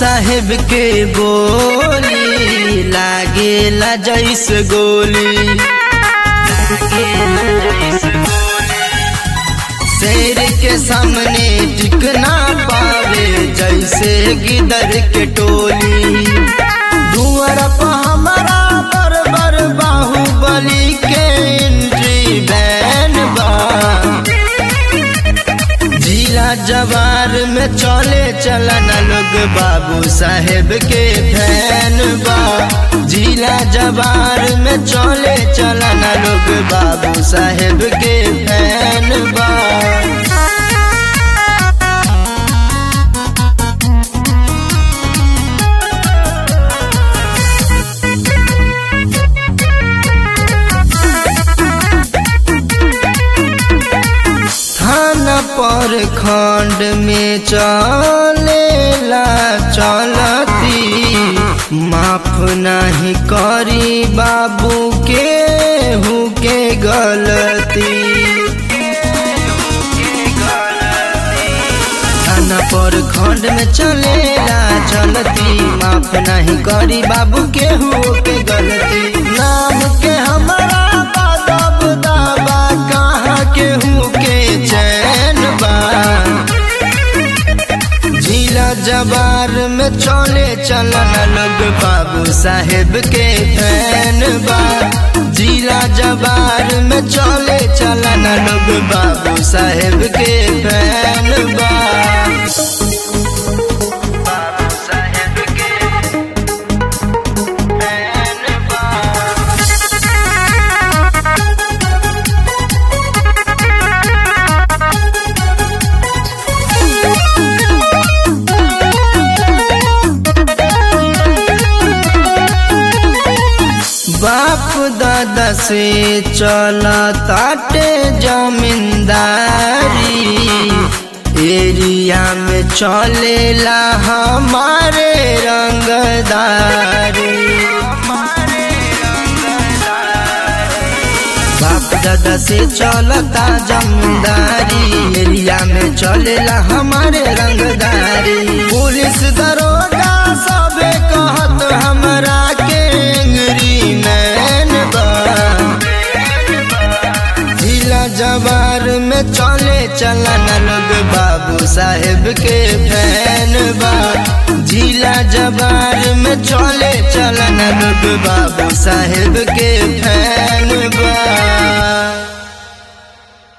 साहेब के बोली लागेला जैस गोली शेर के सामने टिक ना पावे जैसे गिदर के टोली धुअर पर हमारा बर बर बाहुबली के एंट्री बैन बा जिला जवार में चले चलन लोग बाबू साहेब के फैन बा जिला जवार में चले चलन लोग बाबू साहेब के फैन बा थाना पर खंड में चलेला चलती माफ नहीं करी बाबू के हु के गलती थाना पर खंड में चलेला चलती माफ नहीं करी बाबू के हु के गलती नाम के हमारा बादब दाबा कहाँ के हु के चैन बा जिला जबार में चले चलन लोग बाबू साहेब के फैन बा जिला जबार में चले चलन लोग बाबू साहेब के फैन बा बाबू साहेब के फैन बा बाप दादा से चला ताटे जमींदारी एरिया में चलेला हमारे रंगदारी बाप दादा से चलता जमींदारी एरिया में चलेला हमारे रंगदारी पुलिस दरोगा सबे कहत हमरा के अंग्री मैन बा जिला जवार में चले चलन लोग बाबू साहेब के फैन बा जिला जवार में चले चलन लोग बाबू साहेब के फैन